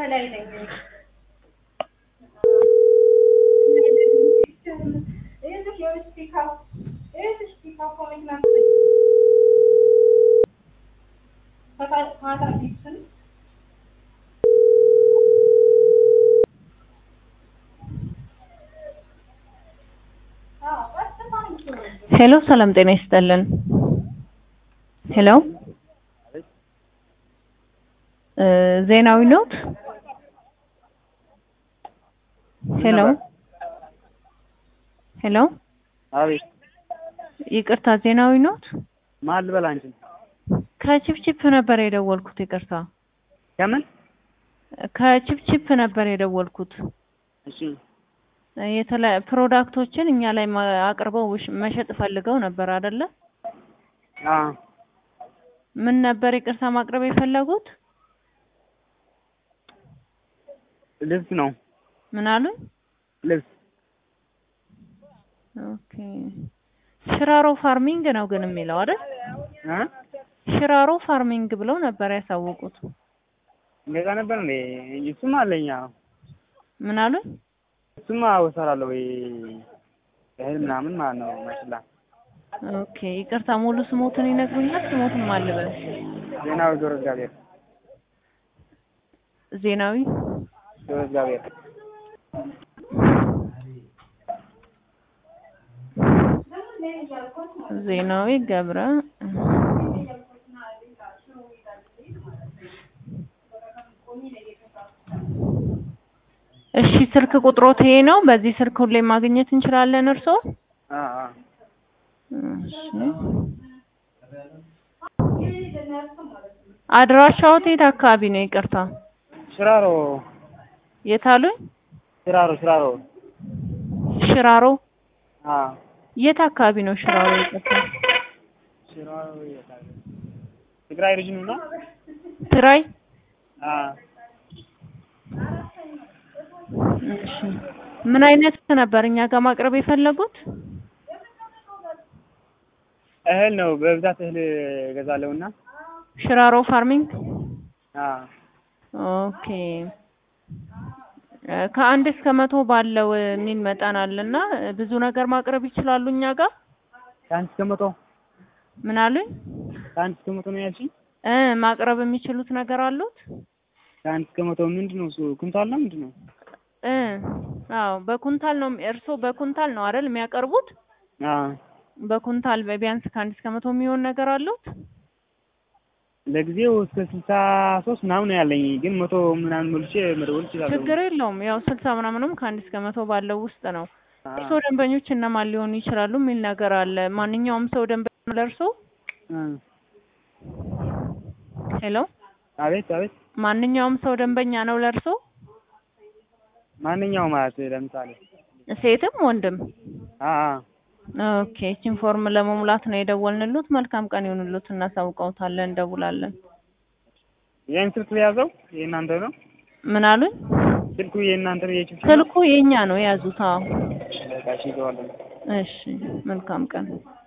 ከላይ ነኝ። ይኸውልሽ የሆነች ፒካፕ ይኸውልሽ ፒካፕ መኪና ከታ- ማታ ፊትን አዎ ቀጥታ ነው የምትሆነው። ሄሎ ሰላም ጤና ይስጥልን። ሄሎ እ ዜናዊ ኖት? ሄሎ ሄሎ አቤት ይቅርታ ዜናዊ ኖት? ማን ልበል አንቺን? ከቺፕቺፕ ነበር የደወልኩት። ይቅርታ ከምን? ከቺፕቺፕ ነበር የደወልኩት። እሺ የተለያዩ ፕሮዳክቶችን እኛ ላይ ማ- አቅርበው ውሽ- መሸጥ ፈልገው ነበር አይደለ? አ ምን ነበር ይቅርታ ማቅረብ የፈለጉት? ልብስ ነው ምን አሉኝ? ልብስ ኦኬ ሽራሮ ፋርሚንግ ነው ግን የሚለው አይደል? እ ሽራሮ ፋርሚንግ ብለው ነበር ያሳወቁት። እንደዛ ነበር እንዴ? እሱማ አለኝ። አዎ ምን አሉኝ? እሱማ እሰራለሁ ወይ እህል ምናምን ማለት ነው ማሽላ ኦኬ ይቅርታ ሙሉ ስሞትን ይነግሩኛል? ስሞትን ማልበል ዜናዊ ገብረ እግዚአብሔር ዜናዊ ገብረ እግዚአብሔር ዜናዊ ገብረ እሺ ስልክ ቁጥሮት ይሄ ነው። በዚህ ስልክ ሁሌ ማግኘት እንችላለን እርስዎ? አ አ እሺ አድራሻዎት የት አካባቢ ነው? ይቅርታ ሽራሮ የት አሉኝ? ሽራሮ ሽራሮ ሽራሮ አ የት አካባቢ ነው ሽራሮ? ይቅርታ ሽራሮ የታለ? ትግራይ ሪጅን ነው? ትግራይ አ እሺ ምን አይነት ነበር እኛ ጋር ማቅረብ የፈለጉት? እህል ነው በብዛት እህል እገዛለሁና ሽራሮ ፋርሚንግ አ ኦኬ እ ከአንድ እስከ መቶ ባለው የሚል መጠን አለና ብዙ ነገር ማቅረብ ይችላሉ እኛ ጋር ከአንድ እስከ መቶ ምን አሉኝ? ከአንድ እስከ መቶ ነው ያልሽኝ? እ ማቅረብ የሚችሉት ነገር አሉት? ከአንድ እስከ መቶ ምንድን ነው እሱ ኩንታል ነው ምንድን ነው? እ አዎ በኩንታል ነው እርስዎ በኩንታል ነው አይደል የሚያቀርቡት? አ በኩንታል ቢያንስ ከአንድ እስከ መቶ የሚሆን ነገር አሉት? ለጊዜው እስከ ስልሳ ሶስት ምናምን ነው ያለኝ፣ ግን መቶ ምናምን ሞልቼ መደወል እችላለሁ። ችግር የለውም ያው ስልሳ ምናምንም ከአንድ እስከ መቶ ባለው ውስጥ ነው። አ እርስዎ ደንበኞች እነማን ሊሆኑ ይችላሉ የሚል ነገር አለ። ማንኛውም ሰው ደንበኛ ነው ለእርስዎ? አ ሄሎ አቤት አቤት ማንኛውም ሰው ደንበኛ ነው ለእርስዎ? ማንኛው ማለት ለምሳሌ ሴትም ወንድም? አ አ ኦኬ ይህችን ፎርም ለመሙላት ነው የደወልንሎት። መልካም ቀን ይሁንሎት። እናሳውቀውታለን፣ እንደውላለን። ይህን ስልክ የያዘው የእናንተ ነው? ምን አሉኝ? ስልኩ የእናንተ ነው? የችፕ ስልኩ የኛ ነው የያዙት። አዎ በቃ እሺ፣ ይዘዋለሁ። እሺ መልካም ቀን